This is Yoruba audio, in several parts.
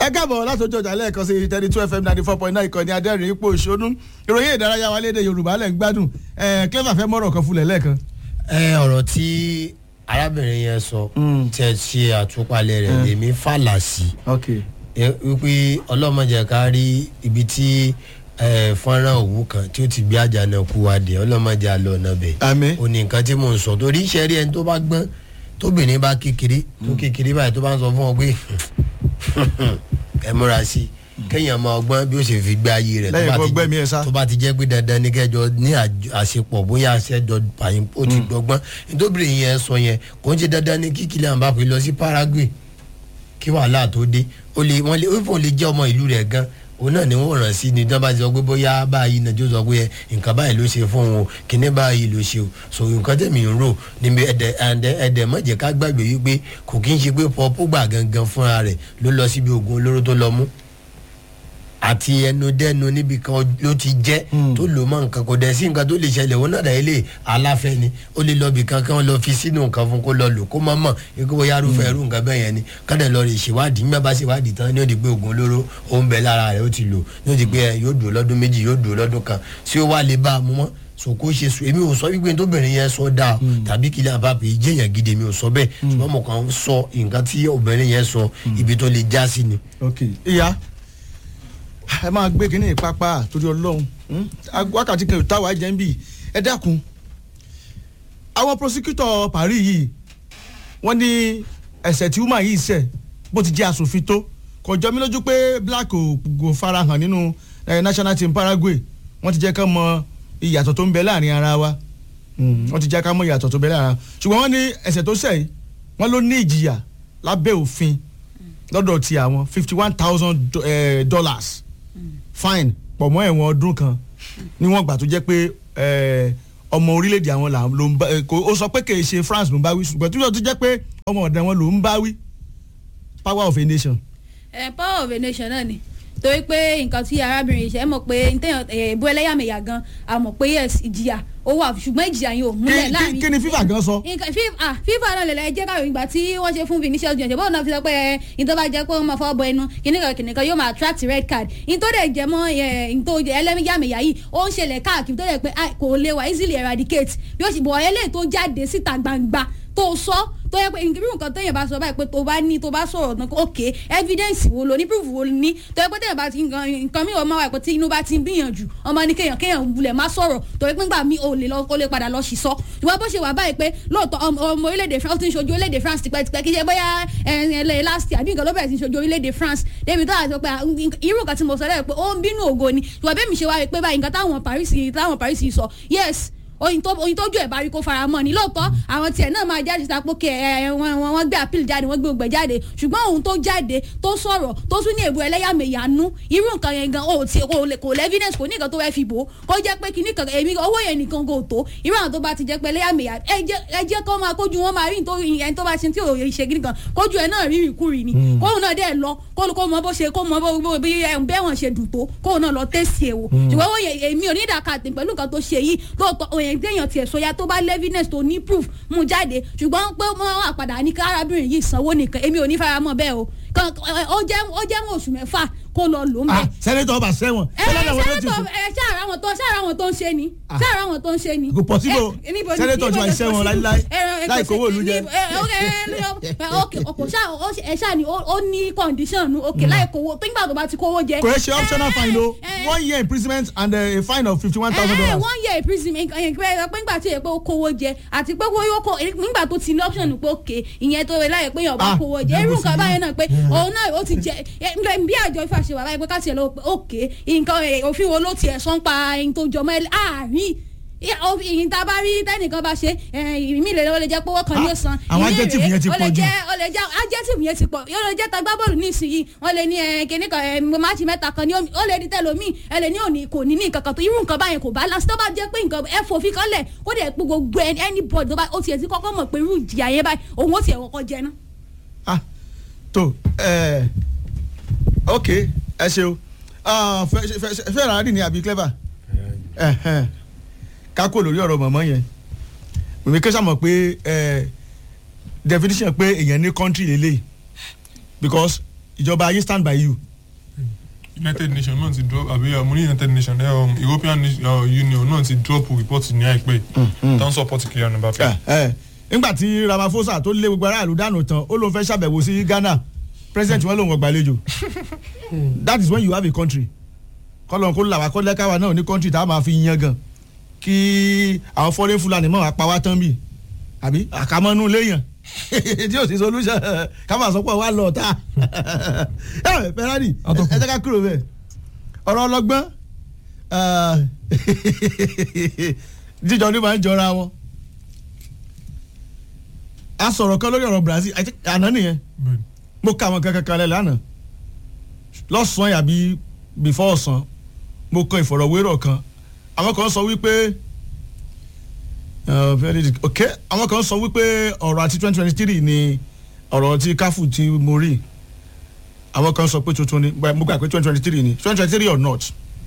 ẹ káàbọ̀ látọjọ́ ọjà lẹ́ẹ̀kan sí thirty two fm ninety four point nine ìkànnì adẹ́rìn ipò òṣónú ìròyìn ìdárayá wa léde yorùbá lẹ́ ń gbádùn ẹ clever fẹ́ mọ́rọ̀ kan fúnlẹ̀ lẹ́ẹ̀kan. ẹ ọ̀rọ̀ tí arábìnrin yẹn sọ tí ẹ ṣe àtúpalẹ̀ rẹ̀ lèmi fàlà sí ok ẹ wípé ọlọ́mọdé ká rí ibi tí ẹ, fọ́nrán òwú kan tí ó ti gbé àjànàkú wa dé ọlọ́mọdé àlọ́ ọ̀nà bẹ̀ àmín ó ní nǹkan tí mò ń sọ torí iṣẹ́ rí ẹni tó bá gbọ́n tóbìnrin bá kékeré tó kékeré báyìí tó bá ń sọ fún ọ pé ẹ múra sí i kéèyàn máa gbọ́n bí ó ṣe fi gbé ayé rẹ̀ tó Lẹ́yìn bá kó ti- gbẹ́mí ẹ̀ sá. tó bá ti jẹ́ pé dandan ní kẹjọ ní àjọ- àṣepọ̀ bóyá aṣẹ́jọ pààyàn ó ti gbọ́gbọ́n nítorí yẹn sọ yẹn kò ń ṣe dandan ní kí Kylian Mbappé lọ sí Paraguay kí wàhálà tó dé ó lè wọ́n lè ó fò lè jẹ́ ọmọ ìlú rẹ̀ gan òun náà ni wọ́n ràn sí ni tí wọ́n bá ti sọ pé bóyá báyìí náà tó sọ pé nǹkan báyìí ló ṣe fún òun o kíní báyìí ló ṣe o so nǹkan tẹ̀mí ń rò níbi ẹ̀dẹ̀ ẹ̀dẹ̀ ẹ̀dẹ̀ mọ̀jẹ̀ ká gbàgbé wípé kò kí ń ṣe pé Paul Pogba gangan fúnra rẹ̀ ló lọ síbi oògùn olóró tó lọ mú àti ẹnu dẹnu níbi kan ló ti jẹ tó lò mọ nǹkan kò dẹ̀ sí nǹkan tó lè ṣẹlẹ̀ òun náà dẹ̀ lè aláfẹ́ ni ó lè lọ bì kan kí wọ́n lọ fi sínú nǹkan fún kó lọ lò kó mọ̀ mọ̀ ikú bóyá arúfẹ́ irú nǹkan bẹ́ẹ̀ yẹn ni kádẹ̀ lọ rè ṣèwádìí nígbà bá ṣèwádìí tán ní ó di pé oògùn olóró ó ń bẹ lára rẹ̀ ó ti lò ní ó di pé ẹ, yóò dùn lọ́dún méjì yóò dùn lọ́dún kan tí ó wá lè bá a mú mọ́ so kó ṣe sùn èmi ò sọ wípé tóbìnrin yẹn sọ dáa tàbí Kylian Mbappé jẹyàn gidi mi ò sọ bẹ́ẹ̀ ṣùgbọ́n mo kàn ń sọ nǹkan tí obìnrin yẹn sọ ibi tó lè já sí ni. ok ìyá ẹ máa gbé kínní pápá torí ọlọ́run hmm? wákàtí kan táwa jẹ́ ń bì ẹ dákun àwọn prosecutor Paris yìí wọ́n ní ẹ̀sẹ̀ tí woman yìí ṣẹ̀ bó ti jẹ́ asòfin tó kò jọ mí lójú pé black ò kò farahàn nínú eh, national team Paraguay wọ́n ti jẹ́ ká mọ ìyàtọ̀ tó ń bẹ láàrin ara wa Hmm, wọ́n ti jẹ́ ká mọ ìyàtọ̀ tó ń bẹ láàrin ara wa ṣùgbọ́n wọ́n ní ẹ̀sẹ̀ tó ṣẹ̀ yìí wọ́n ló ní ìjìyà lábẹ́ òfin lọ́dọ̀ ti àwọn fifty one thousand dollars fine pọ̀ mọ́ ẹ̀wọ̀n ọdún kan níwọ̀n gbà tó jẹ́ pé eh, ọmọ orílẹ̀-èdè àwọn là ló ń bá eh, kò ó sọ pé kì í ṣe France ló ń bá wí ṣùgbọ́n tó yọ tó jẹ́ pé ọmọ ọ̀dọ̀ wọn ló ń bá wí power of a nation. ẹ power of a nation náà ni torí pé nǹkan tí arábìnrin ṣe é mọ̀ pé ntẹ̀yàn ìbú ẹlẹ́yàmẹ̀yà gan a mọ̀ pé yes ìjìyà ó wà ṣùgbọ́n ìjìyà yẹn ò kí múlẹ̀ kí- láàrin kí ni FIFA gan sọ. nǹkan fífa ah fífa náà lẹ̀lẹ̀ jẹ́ káwọn ìgbà tí wọ́n ṣe fún Vinicius Junior bọ́ọ̀ náà fi sọ pé ẹ ìtọ́ bá jẹ́ pé wọ́n máa fọwọ́ bọ ẹnu kìnìkan kìnìkan yóò máa attract red card ìtọ́ dẹ̀ jẹ́ mọ́ ẹ ìtọ́ ẹlẹ́mìyàmẹ̀yà yìí ó ń ṣẹlẹ̀ káàkiri tó dẹ̀ pé ah, kò lè wà easily eradicate bí ó sì bọ̀ eléyìí tó jáde síta gbangba tó sọ tó yẹ pé irú nǹkan téèyàn bá sọ báyìí pé tó bá ní tó bá sọ̀rọ̀ náà ok evidence wo lo ní proof wo lo ní tó yẹ pé téèyàn bá ti nǹkan nǹkan mi ò máa wà pé tí inú bá ti ń gbìyànjú ọmọ ní kéèyàn kéèyàn wulẹ̀ má sọ̀rọ̀ torí pé ńgbà mi ò lè lọ ó lè padà lọ sí sọ ìwọ bó ṣe wà báyìí pé lóòótọ́ ọmọ ọmọ orílẹ̀-èdè France ó ti ń ṣojú orílẹ̀-èdè France tipẹ́tipẹ́ kí ṣe bóyá ẹ̀ẹ́n last year àbí nǹkan ló bẹ̀rẹ̀ sí ń ṣojú orílẹ̀-èdè France débi tó àti sọ pé ah, irú nǹkan tí mo sọ lẹ́yìn pé ó ń bínú ògo ni ìwọ bẹ́ẹ̀ mi ṣe wá rí pé báyìí nǹkan táwọn Paris táwọn Paris sọ yes oyin tó oyin tójú ẹ̀ bá rí kó fara mọ́ ni lóòótọ́ àwọn tiẹ̀ náà máa jáde síta pókè ẹ wọn wọn wọn gbé appeal jáde wọn gbé ògbẹ́ jáde ṣùgbọ́n òun tó jáde tó sọ̀rọ̀ tó tún ní èbú ẹlẹ́yàmẹ̀yà nú irú nǹkan yẹn gan o ti kò lè kò lè evidence kò ní nǹkan tó fẹ́ fi bò ó kó jẹ́ pé kìíní kan èmi owó yẹn nìkan kò tó irú àwọn tó bá ti jẹ́ pé ẹlẹ́yàmẹ̀yà ẹ jẹ́ ẹ jẹ́ kó máa kójú wọn máa rí nítorí ẹni tó bá ṣe tí ò ṣe gidi kan kójú ẹ náà rí ìkúrì ni kóun náà dẹ̀ lọ kó kó mọ bó ṣe kó mọ bó bí bẹ́ẹ̀ wọ́n ṣe dùn tó kóun náà lọ tẹ̀sí ẹ̀ wò ṣùgbọ́n owó yẹn èmi ò ní ìdàkàtì pẹ̀lú nǹkan tó ṣe yìí lóòótọ́ òyìn téèyàn tiẹ̀ sọ ya tó bá lẹ́fínẹ́sì tó ní proof mú jáde ṣùgbọ́n pé wọ́n wà padà ní kárábìnrin yìí sanwó nìkan èmi ò ní faramọ́ bẹ́ẹ̀ o kan ó jẹ́ ó jẹ́ wọn oṣù mẹ́fà kó lọ lò ń bẹ̀. ah sẹ́nẹ́tọ̀ ọba sẹ́wọ̀n ẹ ẹ sẹ́nẹ́tọ̀ ẹ ṣáàrà wọn tó ṣáàrà wọn tó ń ṣe ni ṣáàrà wọn tó ń ṣe ni. kò possible Ẹ, níbo ni- sẹ́nẹ́tọ̀ tí níbo wàá ni ṣiṣẹ́ wọn possible? láíláí Ẹ, ẹ, láì kò kówó sí- ìlú jẹ. ní- ẹ, ẹ, ok, ẹ, ok, ọkọ ṣáà ó ṣe- ẹ ṣáà ni ó ó ní condition nu ok láì kówó tó nígbà tó bá ti kówó jẹ. kò yẹ ṣe optional ẹ, fine o ẹ, one year imprisonment and uh, a fine of fifty one thousand ẹ ẹ dollars. one year imprisonment ẹ pé pé nígbà tí yẹ pé ó kówó jẹ àti pé wọ́n yóò kó nígbà tó ti ní option pé òkè ìyẹn tó rẹ láyè pé yàn bá Ah, kówó jẹ irú ìyẹn nǹkan bó báyẹn náà pé òun náà ó ti jẹ ẹ, bí àjọ ifá ṣe wà báyìí pé ká tiẹ̀ lọ pé òkè nǹkan ẹ, òfin wo ló tiẹ̀ sọ́n pa ẹni tó jọmọ́ ẹ àárín ìyìn tá a bá rí tẹnìkan bá ṣe ìmí lè ó lè jẹ́ pé owó kan ní Ah, san àwọn ìmí adjective rèé, yẹn ti ó lè pọ̀ jù. jẹ́ ó lè jẹ́ adjective yẹn ti pọ̀ yóò lè jẹ́ tagbá bọ́ọ̀lù nísìnyí wọ́n lè ní ẹ, kíní kan ẹ, mo máàcì mẹ́ta kan ní omi ó lè di tẹlomi ẹ lè ní òní kò ní ní nǹkan kan tó irú nǹkan báyẹn kò bá lásìtò bá jẹ́ pé nǹkan ẹ fòfin kan lẹ̀ kó dẹ̀ pé gbogbo ẹni anybody tó bá ó tiẹ̀ ti kọ́kọ́ mọ̀ pé irú ìjìyà yẹn báyìí òun ó tiẹ̀ kọ́kọ́ jẹ ná. ah tó ẹ ok ẹ ṣeun Ah, fẹ fẹ fẹ fẹ ràádì ni àbí clever Ẹhẹn. ká kó lórí ọ̀rọ̀ mọ̀mọ́ yẹn mímí kí sàmọ̀ pé ẹ definition pé èèyàn ní country lélẹ̀ because ìjọba ayé stand by you. united nations náà ti drop àbí uh, mo ní united nations ẹ um, european uh, union náà ti drop report ní àìpẹ́ tó ń support Kylian Mbappe. ẹ ẹ nígbà tí Ramaphosa tó lé gbogbo aráàlú dànù tán ó lóun fẹ́ ṣàbẹ̀wò sí Ghana president wọn lòun ọgbàlejò that is when you have a country kọlọ̀ kó làwà kọ́ lẹ́kàwá náà ní country tá a máa fi yan gan kí àwọn foreign Fulani mọ̀ apá wa tán bì àbí àkàmọ́nú léèyàn tí yóò sí solution ká máa sọ pé wà lọ tá ẹ Ferrari ẹ jẹ́ ká kúrò bẹ́ẹ̀ ọ̀rọ̀ ọlọ́gbọ́n jíjọ ní máa ń jọra wọn a sọ̀rọ̀ kan lórí ọ̀rọ̀ Brazil I think àná nìyẹn Bẹ́ẹ̀ni. mo ka àwọn kankan kan lẹ̀ lánàá lọ́sàn-án yàbí before ọ̀sán mo kọ ìfọ̀rọ̀wérọ̀ kan àwọn kan sọ wípé uh, very good. ok àwọn kan sọ wípé ọ̀rọ̀ àti twenty twenty three ni ọ̀rọ̀ tí káfù tí mo rí àwọn kan sọ pé tuntun ni mo gbà pé twenty twenty three ni twenty twenty three or not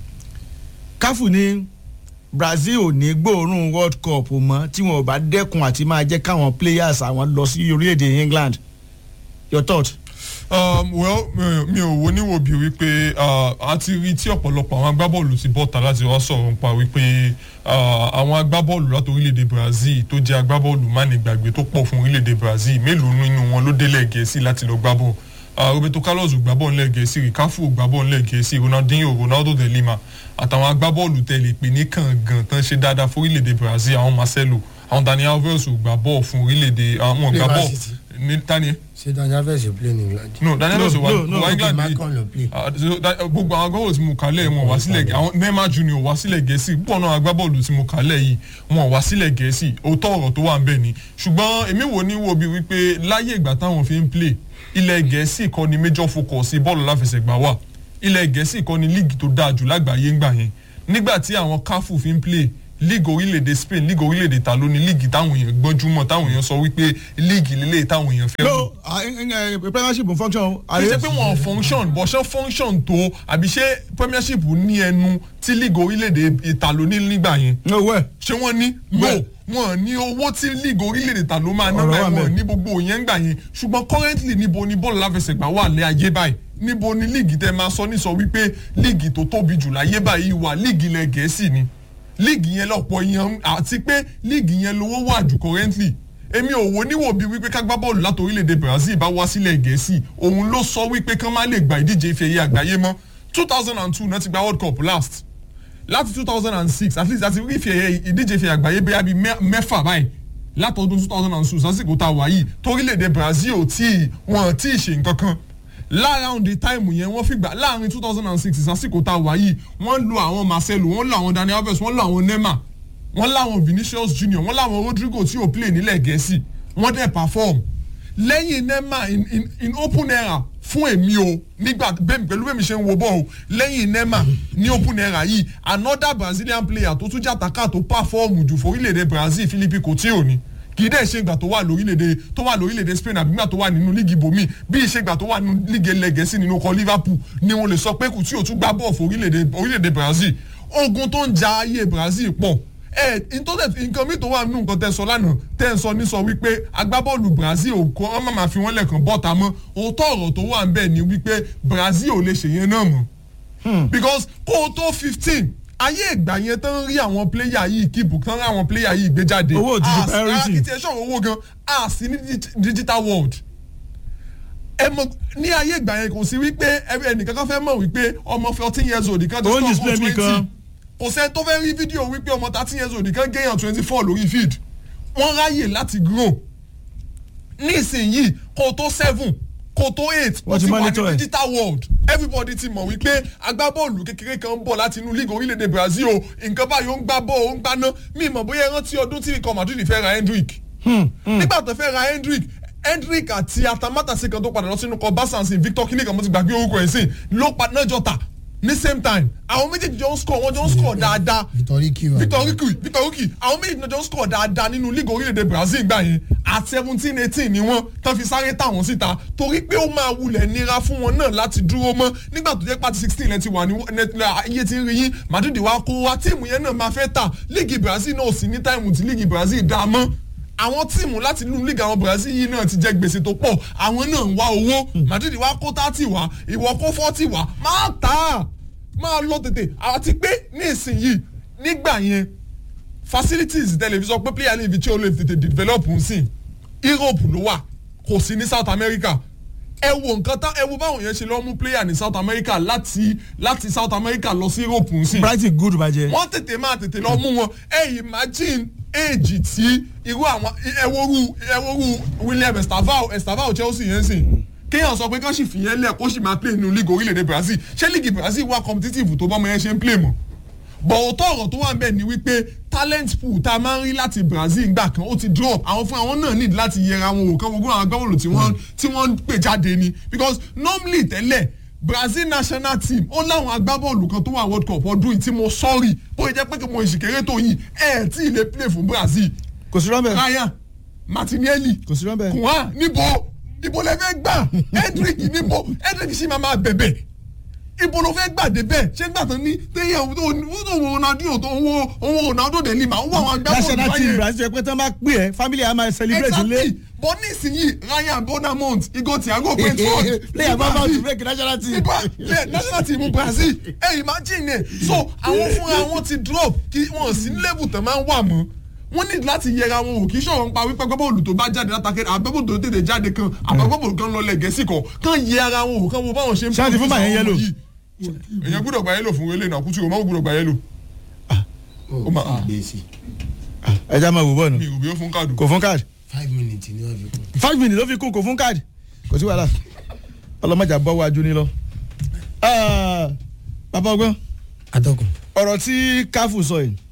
káfù ní Brazil ò ní gbóòórùn World Cup mọ́ tí wọn ò bá dẹ́kun àti máa jẹ́ káwọn players àwọn lọ sí orílẹ̀-èdè England your thought. Um, well mi- mi ò wo níwò bí wípé uh, a ti rí tí ọ̀pọ̀lọpọ̀ àwọn agbábọ́ọ̀lù ti bọ́ta láti wá sọ̀rọ̀ nípa wípé uh, àwọn agbábọ́ọ̀lù láti orílẹ̀-èdè Brazil tó jẹ́ agbábọ́ọ̀lù mánigbàgbé tó pọ̀ fún orílẹ̀-èdè Brazil mélòó nínú wọn ló délẹ̀ Gẹ̀ẹ́sì láti lọ gbá bọ́ọ̀ uh, Roberto Carlos gbá bọ́ọ̀ ńlẹ̀ Gẹ̀ẹ́sì Rikafu gbá bọ́ọ̀ ńlẹ̀ Gẹ̀ẹ́sì Ronaldinho Ronaldo de Lima àtàwọn agbábọ́ọ̀lù tẹ̀lé pé ní kàngàn tán ṣe dáadáa fún orílẹ̀-èdè Brazil àwọn Marcelo àwọn Dani Alves gbá bọ́ọ̀ fún orílẹ̀-èdè àwọn gbá Play Man bọ́ọ̀ City. ní tani ṣé daniel alves yóò play ní england. no daniel No, ọsọ wa no, no, wa okay, england Malcolm ló play. Ah, so that- gbogbo àwọn agbábọ́ọ̀lù tí mo kà lẹ̀ wọn wá sílẹ̀ àwọn neymar junior wá sílẹ̀ gẹ̀ẹ́sì púpọ̀ náà agbábọ́ọ̀lù tí mo kà lẹ̀ yìí wọn wá sílẹ̀ gẹ̀ẹ́sì òótọ́ ọ̀rọ̀ tó wà ń bẹ̀ ni ṣùgbọ́n èmi wò ní wo bí wípé láyé ìgbà táwọn fi ń play ilẹ̀ gẹ̀ẹ́sì kọ́ ni major focus bọ́ọ̀lù láfẹsẹ̀gbá wà ilẹ̀ gẹ̀ẹ́sì kọ́ ni league tó dáa jù lágbàáyé ńgbà yẹn nígbà tí àwọn káfù fi ń play league orílẹ̀-èdè spain league orílẹ̀-èdè ta ló ni league táwọn èèyàn gbọ́njúmọ̀ táwọn èèyàn sọ wípé league lélẹ̀ táwọn èèyàn fẹ́ wò no ah, eh, eh, premiership ń function. kì í ṣe pé wọn function bọ̀ ṣe function tó àbí ṣé premiership ní ẹnu tí league orílẹ̀-èdè ìtàló ní nígbà yẹn no well ṣé wọ́n ní no Well. wọn ní owó tí league orílẹ̀-èdè ìtàló máa ná Ọ̀rọ̀ báyìí wà wọn ńbẹ̀. ní gbogbo yẹn gbà yẹn ṣùgbọ́n currently níbo ni bọ́ọ̀lù láfẹsẹ̀gbá wà lé ayé báyìí níbo ni league tẹ máa sọ ní sọ wípé league tó tóbi jù láyé báyìí wà league ilẹ̀ gẹ̀ẹ́sì ni league yẹn lọ́pọ̀ yẹn àti pé league yẹn lówó wà jù currently èmi ò wo níwò bíi wípé ká gbá bọ́ọ̀lù láti orílẹ̀-èdè Brazil bá wá sílẹ̀ gẹ̀ẹ́sì òun ló sọ wípé kán má lè gba ìdíje ife ẹ̀yẹ àgbáyé mọ́ two thousand and two náà ti gba world cup last láti two thousand and six at least àti ife ẹ̀yẹ ìdíje ife ẹ̀yẹ àgbáyé bẹ́ẹ̀ bí mẹ́- mẹ́fà báyìí látọdún two thousand and two sásìkò tá a wà yìí torílẹ̀-èdè Brazil ò tí wọn tí ì ṣe nǹkan kan láàárín the time yẹn wọ́n fi gbà láàárín two thousand and six sásìkò tá a wà yìí wọ́n lo àwọn Marcelo wọ́n lo àwọn Dani Alves wọ́n lo àwọn Neymar wọ́n láwọn Vinicius Junior wọ́n láwọn Rodrigo tí ò play nílẹ̀ gẹ̀ẹ́sì wọ́n dẹ̀ perform lẹ́yìn Neymar in, in, in open era fún èmi o nígbà bẹ́ẹ̀ pẹ̀lú bẹ́ẹ̀ mi ṣe ń wo bọ́ọ̀ o lẹ́yìn Neymar ní open era yìí another Brazilian player tó tún jàtàkà tó perform jù forílẹ̀-èdè Brazil Philippe Coutinho ni kì í dẹ̀ ṣe ìgbà tó wà lórílẹ̀‐èdè tó wà lórílẹ̀‐èdè Spain àbí ìgbà tó wà nínú líìgì ibòmí bí ìṣe ìgbà tó wà nínú líìgì ẹlẹ́gẹ̀ẹ́sì nínú ọkọ̀ Liverpool ni wọ́n lè sọ pé Coutinho tún gbá bọ́ọ̀ fún orílẹ̀‐èdè orílẹ̀‐èdè Brazil ogun tó ń ja ayé Brazil pọ̀ ẹ ntọ́tẹ̀ nǹkan mi tó wà nínú nǹkan tẹ́ sọ lánàá tẹ́ ń sọ ní sọ wípé agbábọ́ọ̀lù Brazil ò kọ́ ọ́n má máa fi wọ́n lẹ́ẹ̀kan bọ́ta mọ́ òótọ́ ọ̀rọ̀ tó wà ń bẹ̀ ni wípé Brazil ò lè ṣèyẹn náà mọ́ because kó o tó fifteen ayé ìgbà yẹn tán rí àwọn pléyà yìí kíìpù tán rí àwọn pléyà yìí gbé jáde Owó ò ti ṣe Ah, priority. ah, kìtì ẹ̀ sọ̀rọ̀ owó gan a sì ní digi- digital world ẹ mọ ní ayé ìgbà yẹn kò sí wípé ẹ- ẹnìkan kan fẹ́ mọ̀ wípé ọmọ fourteen years old kan Ó ń score display goal mi kan. kò sẹ́ni tó fẹ́ rí fídíò wípé ọmọ thirteen years old kan gẹ́yàn twenty four lórí field wọ́n ráyè láti grow nísìnyìí kò tó seven kò tó eight Wọ́n ó ti ti wà monitor ní ẹ̀. digital world everybody ti mọ̀ wípé agbábọ́ọ̀lù kékeré kan ń bọ̀ láti inú league orílẹ̀-èdè Brazil o nǹkan báyìí ó ń gbá bọ́ọ̀ ó ń gbaná mi mọ̀ bóyá ẹ rántí ọdún tí ikọ̀ Madrid fẹ́ ra Hendrick nígbà tó fẹ́ ra Hendrick Hendrick àti atamátàsí kan tó padà lọ sínú kọ Barca Victor kinikan mo ti gbàgbé orúkọ ẹ̀ sìn ló padà jọ tà ní same time àwọn méjèèjì jọ ń score wọ́n jọ ń score dáadáa Victor Ricky wà. Victor Ricky Victor Ricky àwọn méjèèjì náà jọ ń score dáadáa nínú league orílẹ̀-èdè Brazil gbà yẹn at seventeen eighteen ni wọ́n tán fi sáré tà wọ́n síta torí pé ó máa wulẹ̀ nira fún wọn náà láti dúró mọ́ nígbà tó jẹ́ pàtí sixteen lẹ́tí wà ní iye tí ń rí yín Madrid wa kó wa tíìmù yẹn náà máa fẹ́ tà league Brazil náà ò sí ní táìmù tí league Brazil dá mọ́ àwọn tíìmù láti inú league àwọn Brazil yìí náà ti jẹ gbèsè tó pọ̀ àwọn náà ń wá owó Madrid wá kó thirty wá ìwọ kó forty wá máa tà á máa lọ tètè àti pé ní ìsinyìí nígbà yẹn facilities tẹlifíṣàn pé player ní ibi tí ó lè tètè develop ń sìn Europe ló wà kò sí ní South America ẹ wo nǹkan tán ẹ wo báwọn yẹn ṣe lọ mú player ní South America láti láti South America lọ sí Europe ń sìn brighton good bàjẹ́. wọ́n tètè máa tètè lọ mú wọn ẹ imagine age tí irú àwọn ẹwọ́rú ẹwọ́rú William Estavao Estavao Chelsea yẹn sìn kéèyàn sọ pé kán sì fìyẹn lẹ̀ kó sì máa play nínú league orílẹ̀-èdè Brazil ṣé league Brazil wà competitive tó bọ́mọ yẹn ṣe ń play mọ́ bọ̀wọ̀tọ̀ ọ̀rọ̀ tó wà ń bẹ̀ ni wípé talent pool tá a máa ń rí láti Brazil gbà kan ó ti drop àwọn fún àwọn náà need láti yẹra wọn wò kán gbogbo àwọn agbábọ́ọ̀lù tí wọ́n tí wọ́n ń pè jáde ni because normally tẹ́lẹ̀ Brazil national team ó láwọn agbábọ́ọ̀lù kan tó wà World Cup ọdún yìí tí mo sọ́ọ̀rì bóyá jẹ́ pé kí mo ìṣìkéré tó yìí ẹ̀ tí ì lè play fún Brazil kò sí rọ́bẹ̀ Ryan Martinelli kò sí rọ́bẹ̀. kùnà níbo ibo lẹ fẹ́ gbà Hendrick níbo Hendrick sì máa máa bẹ̀bẹ̀ ibo ló fẹ́ gbà dé bẹ́ẹ̀ ṣé gbà tán ní téyàn tó tó wo Ronaldo tó ń wo òun Ronaldo dẹ̀ ní mà ń wo àwọn agbábọ́ọ̀lù national team báyẹn brazil pé tán bá pè ẹ́ family a máa celebrate ilé. exactly but nísìnyí Ryan Bonamont Igor Thiago Brentford player bá bá to break national team. nípa yeah, national team Brazil ẹ imagine ẹ so àwọn fúnra wọn ti drop kí wọn sí level tán máa ń wà mọ́ wọ́n ní láti yẹra wọn ò kì í ṣọ̀rọ̀ ń pa wípé gbọ́bọ̀lù tó bá jáde látàkẹ́ àbẹ́bọ̀lù tó tètè jáde kan àbẹ́bọ̀lù kan lọ lẹ̀ gẹ̀ẹ́sì kan kan yẹra wọn ò kan wo báwọn ṣe ń Ṣé àti fún màá yẹn yellow? èyàn gbúdọ̀ gba yẹ́lò fún wẹ́lẹ̀ náà kútu o máa gbúdọ̀ gba yẹ́lò ó máa- gbé sí ẹ já máa wò bọ́ọ̀nù mi ò bí ó fún káàdù. kò fún káàdì five minutes ni wọ́n fi kún. five minutes ló fi kún kò fún káàdì kò sí wàhálà ọlọ́mọjà bọ́ wájú ní lọ. Ah, bàbá ọgbọ́n atọ́kùn. ọ̀rọ̀ tí káfù sọ yìí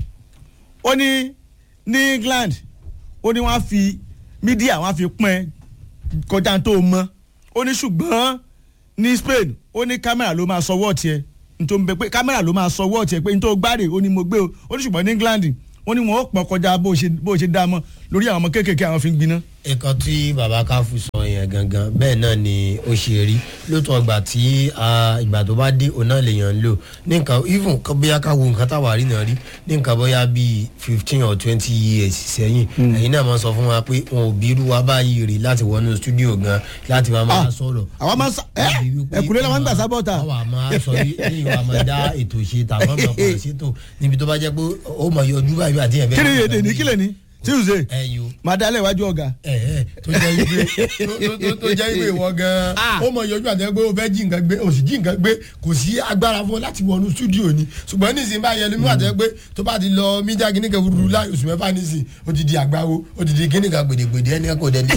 ó ní ní England ó ní wọ́n á fi mídíà wọ́n á fi pọ́n ẹ kọjá tó o mọ́ ó ní ṣùgbọ́n ní Spain ó ní kámẹ́rà ló máa sọ wọ́ọ̀tì ẹ nítorí bẹ pé kámẹ́rà ló máa sọ wọ́ọ̀tì ẹ pé nítorí gbáre ó ní mo gbé o ó ní ṣùgbọ́n ní England ó ní wọn ó pọn kọjá bó o ṣe bó o ṣe dá mọ́ lórí àwọn ọmọ kéékèèké àwọn fi ń gbiná. ẹ̀kọ́ tí baba káfù sọ yẹn gangan bẹ́ẹ̀ náà ni ó ṣe rí lóòótọ́ ìgbà tí ah, ìgbà tó bá dé òun náà lèèyàn ń lò ní nǹkan even kan bóyá ká wo nǹkan táwa rí náà rí ní nǹkan bóyá bíi fifteen or twenty years sẹ́yìn ẹ̀yin náà máa sọ fún wa pé wọn ò bí irú wa báyìí rí láti wọnú studio gan láti máa máa Ah, sọ̀rọ̀. àwa máa ń sá ẹ Láti wípé ẹkùnlé la máa ń gbà àwa- sábọ́ta. àwa máa sọ ní ìwà máa dá ètò ṣe tàbí ọmọ kan ṣètò níbi tó bá jẹ́ pé ó mọ̀ yọjú báyìí àti ẹ̀fẹ́. kí ni èdè ní kílẹ̀ ní Tuesday ẹ̀yọ́ máa dálẹ̀ iwájú ọ̀gá. ẹ ẹ tó jẹ́ wípé tó- tó- tó- tó jẹ́ wípé ìwọ gan-an ó mọ ìyọjú àti ẹgbẹ́ ó fẹ́ jí nǹkan gbé ó sì jí nǹkan gbé kò sí agbára fún ọ láti wọnú stúdíò ni ṣùgbọ́n nísìnyí bá yẹn lómi àti ẹgbẹ́ tó bá ti lọ mídíà kíní kan rúru láì oṣù mẹ́fà nísìnyí ó ti di àgbáwo ó ti di kíní kan gbèdégbèdé ẹni kò dẹ̀ ní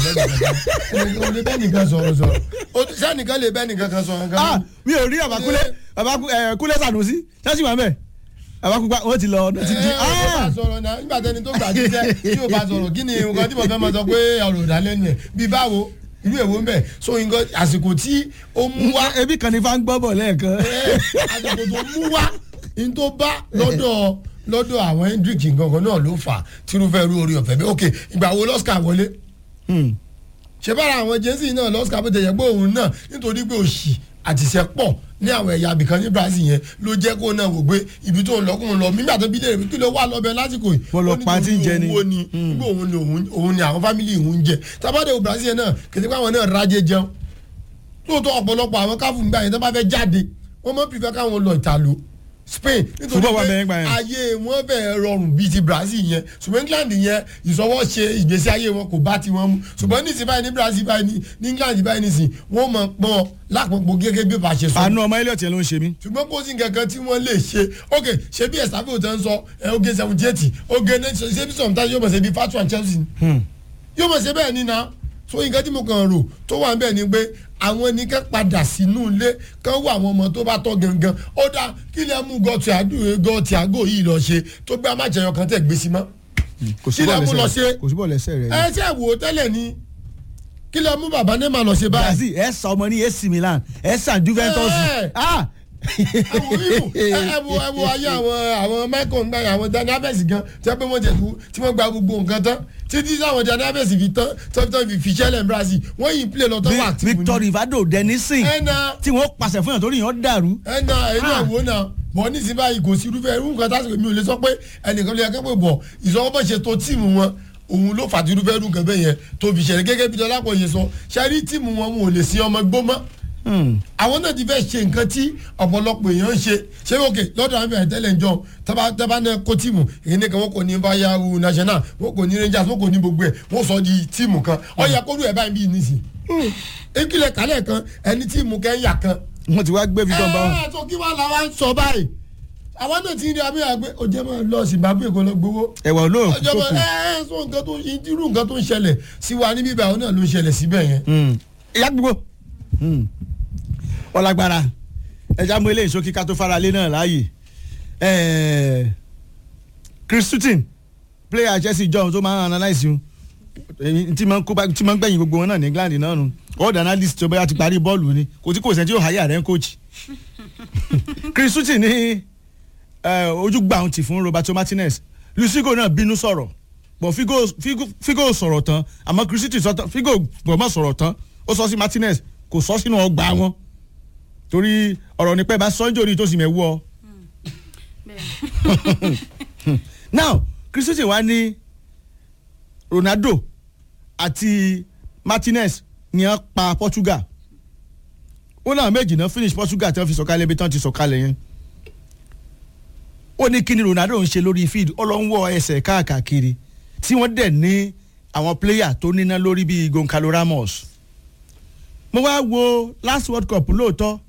bẹ́ẹ̀ lè bẹ́ẹ̀ nìkan sọ̀rọ̀ sọ̀rọ̀ ó ti- sẹ́nìkan lè bẹ́ẹ̀ nìkan kan sọ̀rọ̀ ah kan. mi ò rí àbákúlé àbákúlé Sànúsí ṣáàṣì wà mẹ́ àbákúgbà wọ́n ti lọ ọdún ti di ẹ ẹ bá sọ̀rọ̀ náà nígbà tẹni tó gbà jíjẹ tí o bá sọ̀rọ̀ kí ni nǹkan tí mo fẹ́ máa sọ pé ọ̀rọ̀ ìdálẹ́nu ẹ̀ bí báwo irú èwo ń bẹ̀ so nǹkan àsìkò tí ó mú wá ebi kan ní fa ń gbọ́ bọ̀ lẹ́ẹ̀kan. ẹ, àsìkò tó mú wá ní tó bá lọ́dọ̀ lọ́dọ̀ àwọn hendrick nǹkan náà ló fà á tírúfẹ́ irú orí ọ̀fẹ́ bí ok ìgbà wo lọ́sìkà wọlé Hmm. ṣe bára àwọn jẹ́nsì náà lọ́sìkà bó ti yẹ pé òun náà nítorí pé òṣì àtìṣẹ́ pọ̀ ní àwọn ẹ̀yà abìkan ní Brazil yẹn ló jẹ́ kó náà wò pé ibi tó ń lọ kóun lọ nígbà tó bí léèrè kí ló wà lọ́bẹ̀ lásìkò yìí Wọ́n lọ ó ní pa tí ń jẹ ni. owó ni nígbà òun ni òun- òun ni àwọn fámìlì òun ń jẹ tábàdé o Brazil yẹn náà kìtìpá àwọn náà rájẹ jẹun lóòótọ́ ọ̀pọ̀lọpọ̀ àwọn káfù nígbà yẹn tó bá fẹ́ jáde wọ́n mọ̀ pífẹ́ káwọn lọ ìtàló Spain nítorí Football wà pé bẹ́ẹ̀ gbà yẹn. ayé wọn bẹ́ẹ̀ rọrùn bíi ti Brazil yẹn ṣùgbọ́n England yẹn ìṣọwọ́ ṣe ìgbésí ayé wọn kò bá ti wọn mu ṣùgbọ́n ní ìsìn báyìí ní Brazil báyìí ní ní England báyìí ní ìsìn wọ́n mọ̀ pọ́n lápapọ̀ gẹ́gẹ́ bí bá ṣe sọ àánú ọmọ Elliot yẹn ló ń ṣe mí. ṣùgbọ́n kò sí nǹkan kan tí wọ́n lè ṣe ok ṣé bí ẹ̀sàfẹ́ òtẹ́ ń sọ ẹ oge seventy eight oge ninety ṣé bí sometimes yóò mọ̀ ṣe bí fatu and Chelsea ni yóò mọ̀ ṣe bẹ́ẹ̀ ni na so nǹkan tí mo kàn rò tó wà níbẹ̀ ni pé àwọn ní ká padà sínú ilé kán wọ àwọn ọmọ tó bá tọ́ gangan ó dá kí lè mú gọ́ọ̀tì àgọ́ yìí lọ ṣe tó gbé amájẹyọ kan tẹ̀ gbé sí mọ́ kò sí Kí lẹ bọ́ọ̀lù mú lọ ẹsẹ̀ ṣe? rẹ̀ kò sí bọ́ọ̀lù ẹsẹ̀ rẹ̀. ẹ ṣe wò ó tẹ́lẹ̀ ni kí lè mú bàbá Neymar lọ ṣe báyìí Brazil ẹ sa ọmọ ní AC Milan ẹ sa Juventus. Ẹ. ah àwọn yìí ẹ wo ẹ wo ayé àwọn àwọn michael ń gbà yà àwọn Dani Alves gan tí wọ́n pé wọ́n jẹ̀ tó tí wọ́n gba gbogbo nǹkan tán títí táwọn Dani Alves fi tán tán tán fi fi ṣẹlẹ̀ Brazil wọ́n yìí play lọ tán wà tí Victor Rivado Denison ẹnà tí wọ́n pàṣẹ fún yàn torí yàn dàrú. ẹnà ẹnà Ah. wo náà bọ̀ nísìnyí báyìí kò sí irúfẹ́ irú nǹkan tásìkò mi ò lè sọ pé ẹnìkan lè kẹ́ pé bọ̀ ìsọwọ́ bọ̀ ṣe tó tíìmù wọn òun ló fàtírú fẹ́ dùn kẹ́bẹ́ yẹn tó fi ṣẹlẹ̀ gẹ́gẹ́ bí dọ́lápọ̀ yẹn sọ ṣáàrí tíìmù wọn wọn ò lè sin ọmọ gbó mọ́ àwọn náà ti fẹ́ ṣe nǹkan tí ọ̀pọ̀lọpọ̀ èèyàn ń ṣe ṣé òkè lọ́dọ̀ àwọn ìbẹ̀rẹ̀ tẹ́lẹ̀ ń jọ tábà tábà náà kó tíìmù èyí nìkan wọn kò ní bayahu national wọn kò ní rangers wọn kò ní gbogbo ẹ̀ wọn sọ di tíìmù kan ọ̀yà kó lù ẹ̀ báyìí bí nísìn. ekele kálẹ̀ kan ẹni tíìmù kẹ́ńyà kan. wọ́n ti wá gbé fi tán bá wọn. ẹ tó kí wàá làwọn ń sọ báyìí àwọn náà ti ń rí abẹ́yà pé ó jẹ́ máa lọ zimbabwe kó lọ gbowó ẹ̀wà olóòkú tó ọjọba kù. ẹ ẹ sọ nǹkan tó irú nǹkan tó ń ṣẹlẹ̀ sí wa níbí báyìí náà ló ń ṣẹlẹ̀ síbẹ̀ yẹn. ìyá gbogbo ọlágbára ẹja mú eléyìí sókí ká tó fara lé náà láàyè Ẹ̀ẹ́, Chris Sutton player Chelsea john tó máa ń analyse yun èyí tí máa ń kó bá tí máa ń gbẹ̀yìn gbogbo wọn náà ní England náà nù world analyst tó bá ti parí bọ́ọ̀lù ni kò tí kò sẹ́ni tí yóò háyà rẹ̀ ń coach Chris Sutton ní ẹ, ojúgbà ohun ti fún Roberto Martinez Lucigo náà bínú sọ̀rọ̀ bọ̀ Figo Figo Figo sọ̀rọ̀ tán àmọ́ Chris Sutton sọ tán Figo gbọ̀mọ̀ sọ̀rọ̀ tán ó sọ sí Martinez kò sọ sínú ọgbà wọn torí ọ̀rọ̀ nípẹ́ bá sọ́njọ́ ní tó sì mẹ́wọ́ ọ. now Chris Sutton wá ní Ronaldo àti Martinez ni wọ́n pa Portugal ó náà méjì náà finish Portugal tí wọ́n fi sọ̀kalẹ̀ ibi tí wọ́n ti sọ̀kalẹ̀ yẹn ó ní kí ni Ronaldo ń ṣe lórí field ó lọ ń wọ ẹsẹ̀ káàkiri tí wọ́n dẹ̀ ní àwọn player tó níná lórí bíi Goncalo Ramos mo wá wo last World Cup lóòótọ́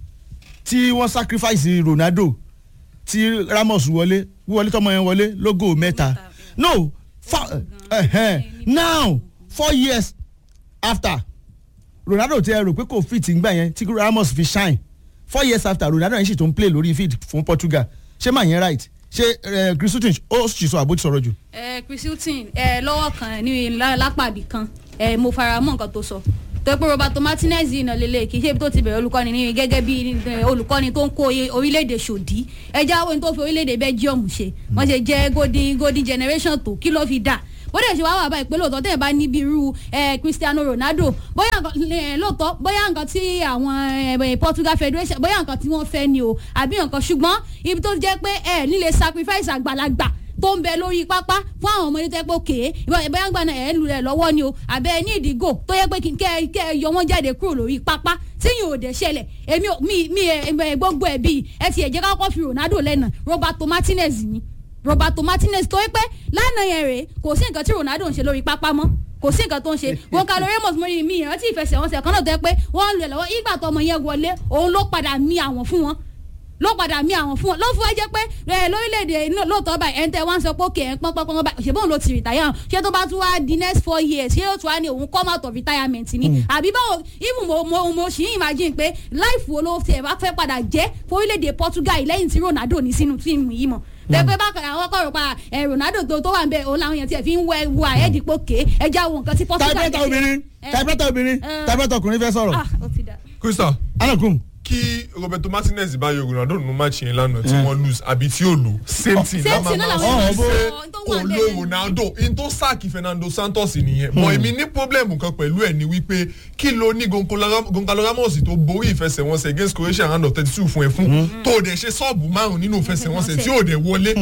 tí wọ́n sacrifice Ronaldo tí Ramos wọlé wọlé tọmọ yẹn wọlé logo mẹ́ta no fa, uh, now four years after Ronaldo ti ẹ rò pé kò fit ngbà yẹn tí Ramos fi shine four years after Ronaldo yẹn sì tó ń play lórí field fún Portugal ṣé màá yẹn right ṣé eh, Chris Sutton ó sì sọ àbótí sọ̀rọ̀ jù. ẹ Chris Hilton ẹ lọ́wọ́ kan ní lá- lápàbí kan ẹ mo fara mọ́ nǹkan tó sọ tó pé Roberto Martinez yìí náà lélẹ̀ kì í ṣe ibi tó ti bẹ̀rẹ̀ olùkọ́ni ní gẹ́gẹ́ bí eh, olùkọ́ni tó ń kó oye- orílẹ̀-èdè ṣòdí ẹ jáwé tó fi orílẹ̀-èdè Belgium ṣe wọ́n ṣe jẹ́ golden golden generation tó kí ló fi dà bó dẹ̀ ṣe wá wà báyìí pé lóòótọ́ tẹ̀ bá níbi irú eh, Cristiano Ronaldo bóyá nǹkan eh, lóòótọ́ bóyá nǹkan tí àwọn eh, Portugal Federation bóyá nǹkan tí wọ́n fẹ́ ni o àbí nǹkan ṣùgbọ́n ibi tó jẹ́ pé ẹ nílé sacrifice àgbàlagbà tó ń bẹ lórí pápá fún àwọn ọmọdé tẹ́ pé òkè bóyá gbà náà ẹ̀ ń lu rẹ̀ lọ́wọ́ ni o àbẹ́ ẹ ní ìdígò tó yẹ pé kí kẹ́ ẹ- kẹ́ ẹ yọ wọ́n jáde kúrò lórí pápá tí yìí ò dẹ̀ ṣẹlẹ̀ èmi ò mi mi ẹ ẹ gbogbo ẹ̀ bíi ẹ ti ẹ̀ jẹ́ ká kọ́ fi Ronaldo lẹ́nà Roberto Martinez ni Roberto Martinez tó yẹ pé lánàá yẹn rèé kò sí nǹkan tí Ronaldo ń ṣe lórí pápá mọ́ kò sí nǹkan tó ń ṣe Goncalo Ramos mo rí mi ìrántí ìfẹsẹ̀wọnsẹ̀ kan náà tó yẹ pé wọ́n ń lu ẹ̀ lọ́wọ́ ìgbà tó ọmọ yẹn wọlé òun ló padà mí àwọn fún wọn ló padà mí àwọn fún wọn ló fún ẹ jẹ́ pé ẹ lórílẹ̀‐èdè náà lóòótọ́ báyìí ẹ̀ ń tẹ́ wá ń sọ pé òkè ẹ̀ ń pọ́n pọ́n pọ́n báyìí ṣèbóun ló ti rìtáyà ṣé tó bá tún wá di next four years ṣé yóò tún wá ní òun come out of retirement ni àbí báwo even mo mo mo ṣì ń imagine pé life wo ló tiẹ̀ bá fẹ́ padà jẹ́ fórílẹ̀‐èdè Portugal yìí lẹ́yìn tí Ronaldo ní sínú tíìmù yìí mọ̀ lẹ́gbẹ́ bá kàn àwọn kọ̀rọ̀ pa ẹ̀ Ronaldo tó tó wà ń bẹ òun làwọn èèyàn tiẹ̀ fi ń wẹ wo àyẹ̀dìpọ̀ ké ẹja wo nǹkan tí Portugal typewriter ṣe. obìnrin Eh, typewriter obìnrin eh. typewriter ọkùnrin fẹ́ sọ̀rọ̀ ah ó ti dà. Crystal anakum kí Roberto Martinez bá yọ Ronaldo nínú match yẹn lánàá tí wọ́n lose àbí tí ó lò same thing Same thing náà làwọn èèyàn ṣe sọ, tó kò wà lo bẹ́ẹ̀. Ronaldo in tó sáàkì Fernando Santos nìyẹn mọ èmi ní problem kan pẹ̀lú ẹ̀ ni wípé kí ló ní Goncalo Goncalo Ramos tó borí ìfẹsẹ̀wọnsẹ̀ against Croatia round of thirty two fún ẹ fún tó o dẹ̀ ṣe sọ́ọ̀bù márùn nínú ìfẹsẹ̀wọnsẹ̀ tí ò dẹ̀ wọlé.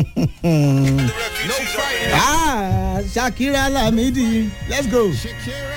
ah Shakira Lamidi let's go.